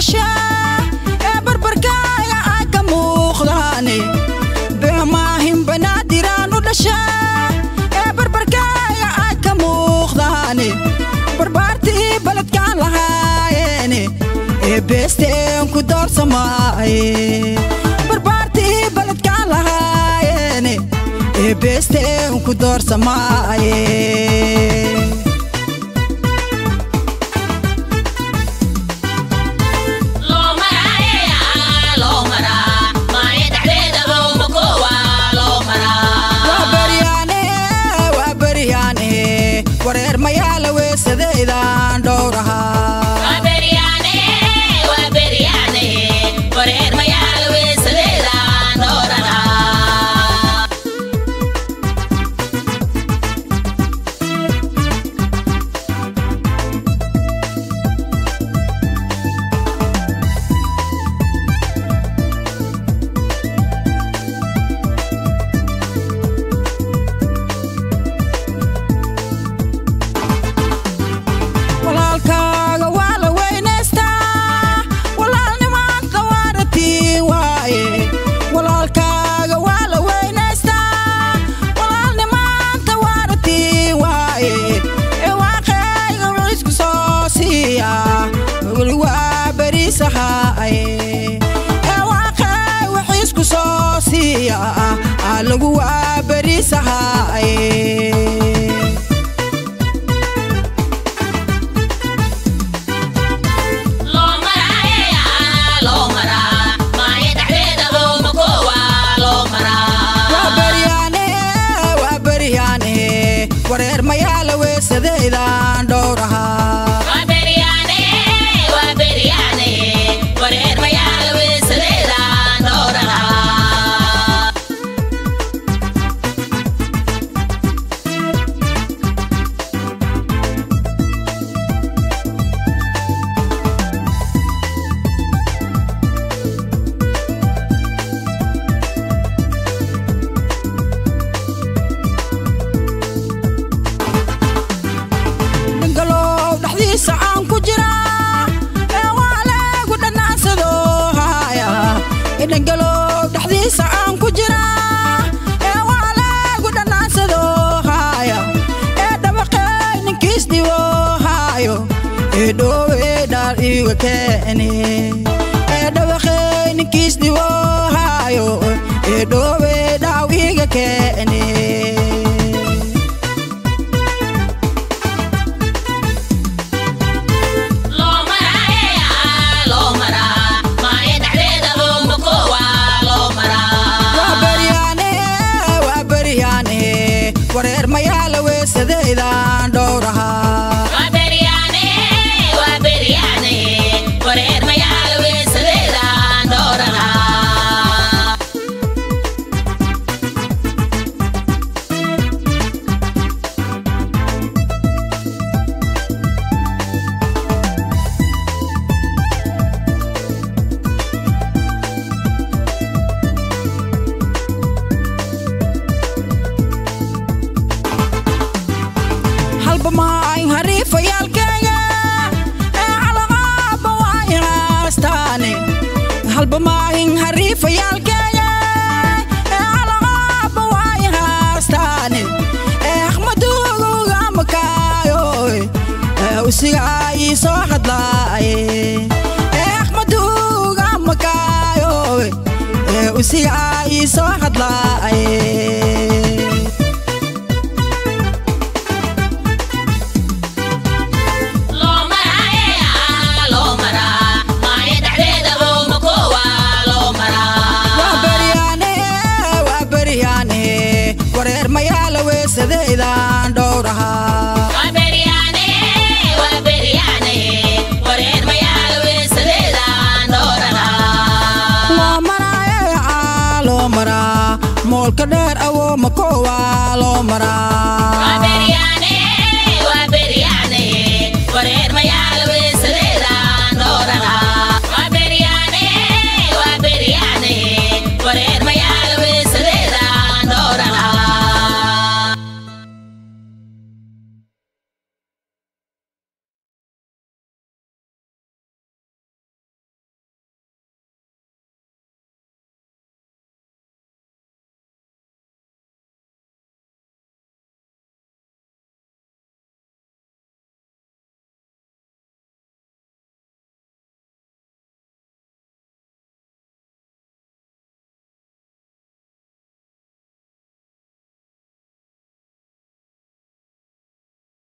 dhashaa ee barbarkaaga ay ka muuqdaane beemaahin banaadiraan u dhashaa ee barbarkaaga ay ka muuqdaane barbaartii baledkaan lahaayeene ee beesteen ku doorsamaaye barbaartii baledkaan lahaayeene ee beesteen ku doorsamaaye waa baryaane waa baryaane wareer mayaala weesadaydan dhowrahaa walaalkaaga waa la weynaystaa walaalnimaanta waaratiin waaye walaalkaaga waa la weynaystaa walaalnimaanta waaratiin waaye ee waaqeyga wicisku soo siiya weli waa beriisahaaye ee waaqey wixiisku soo siiya aa lagu waa beriisahaaye waa baryaane waa baryaane wareer mayaala weesadaydan dhowrahaa dhangalow dhexdiisa aan ku jiraa ee waa leegu dhanaansado haya ee dhangalow dhexdiisa aan ku jiraa ee waa leegu dhanaansado haya ee dhabaqey ninkiis dhibo hayo ee dhoowe dhaar iga keeni ee dhabaqey ninkiis dhibo hayo ee dhoowe dhaaw iga keeni waa baryaane waa baryaane wareer mayaala weesadaydan dhowrahaa halba maayn hariifayaalkayga ee calaqaaba waayn haastaane halba maahin hariifayaalkayga ee calaqaaba waayn haastaane ee axmaduguga makaayo ee usigaa ii soo hadlaaye ee axmaduga makaayo ee usigaa ii soo hadlaaye waa baryaane waa baryaane wareer mayaala weesadaydan dhowrahaa loo maraaye aa loo maraa moolka dheer awoo makowaa loo maraa